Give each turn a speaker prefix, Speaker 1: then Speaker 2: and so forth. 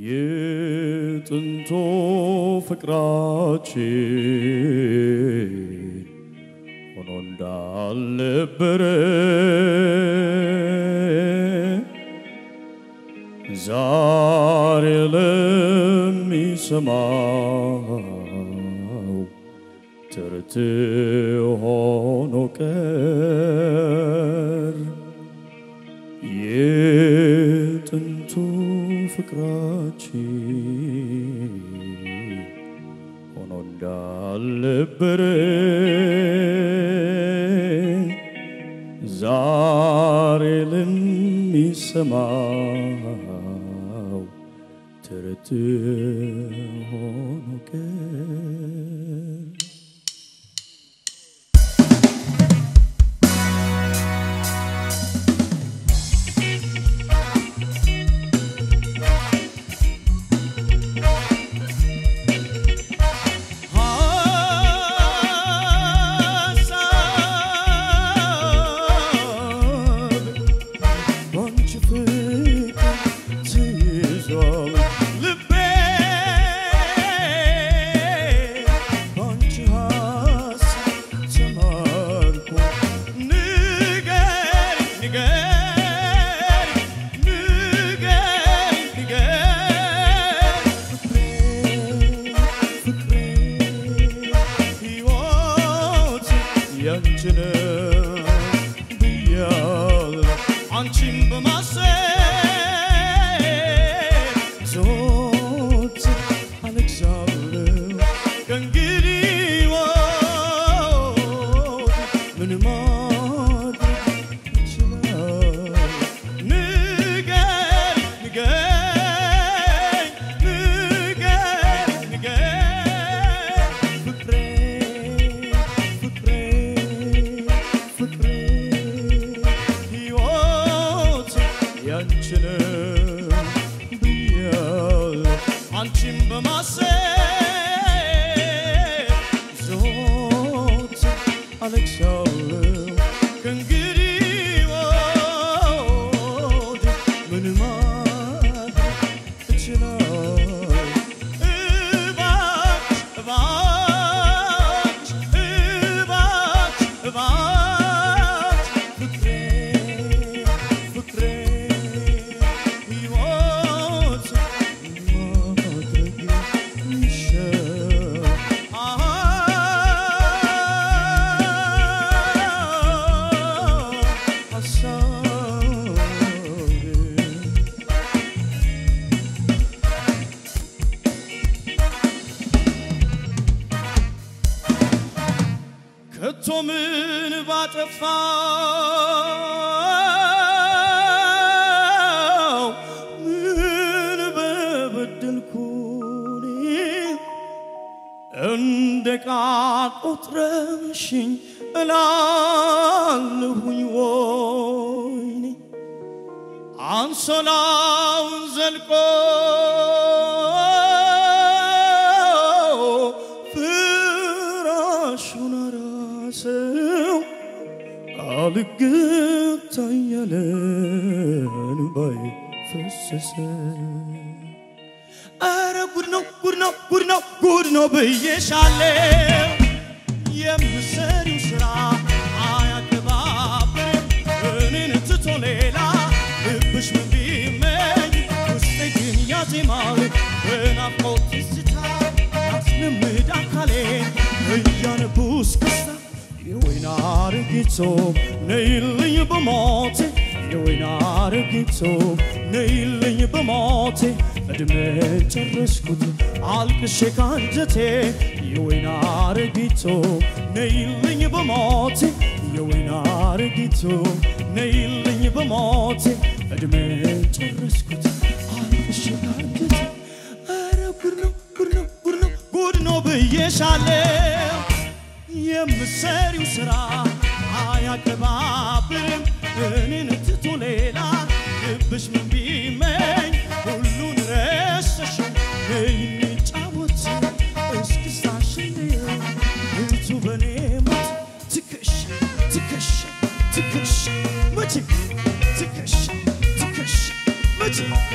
Speaker 1: የጥንቶ ፍቅራችን ሆኖ እንዳልነበረ ዛሬ ለሚሰማው ትርት ሆኖ ቀር የጥንቱ ፍቅራችን ሆኖ እንዳልነበረ ዛሬ ለሚሰማው ትርት ሆኖ ቀር ባንቺ ፍቅር ተይዟል ልቤ ባንቺ ሀሳብ ተማርኮ ንገሪ ንገሪ ንገሪ ንገሪ ፍቅሬ ፍቅሬ ሕይወት ያንቺ ነው ብያለሁ አንቺን በማሰብ ዘወትር አለቅሳለሁ ከእንግዲህ ወዲህ ምን ማድረግ እችላለሁ? ንገሪ ንገሪ ንገሪ ንገሪ ፍቅሬ ፍቅሬ ፍቅሬ ሕይወት ያንቺ ነው ብያለሁ አንቺን በማሰብ ዘወትር አለቅሳለሁ ከእንግዲህ ወዲህ ምን ማድረግ እችላለሁ? እባክሽ እባክሽ እባክሽ እባክሽ ፍቅሬ ፍቅሬ ሕይወት ማድረግ ይሻል ሀሳብ ከቶ ምን ባጠፋው ምን በበደልኩኝ እንደ ቃል ቆጥረሽኝ እላለሁኝ ወይኔ አንሶላውን ዘልቆ ፍራሹን አራሰው አልገታ እያለ እንባዬ ፈሰሰ። ኧረ ጉድ ነው ጉድ ነው ጉድ ነው ጉድ ነው ብዬሻለው የምሰሪው ስራ አያቀባብርም እኔን ትቶ ሌላ ልብሽ ምን ቢመኝ ውስጤ ግን ያዜማል በናፍቆት ትዝታ አስለምድ አካሌን እያነቡ እስክስታ የወይን አረጊቶ ነይልኝ በሞቴ የወይን አረጊቶ ነይልኝ በሞቴ እድሜ ጨረስኩት አልቅሼ ካንጀቴ የወይን አረጊቶ ነይልኝ በሞቴ የወይን አረጊቶ ነይልኝ በሞቴ እድሜ ጨረስኩት አልቅሼ ካንጀቴ ኧረ ጉድ ነው ጉድ ነው ጉድ ነው ጉድ ነው ብዬሻለው የምሰሪው ስራ አያቀባብርም እኔን ትቶ ሌላ ልብሽ ምን ቢመኝ ሁሉን ረሰሽው እንጫወት እስክስታሽን እቱ በኔ ሞት ትከሻ ትከሻ ትከሻ መቼ ትከሻ ትከሻ መቼ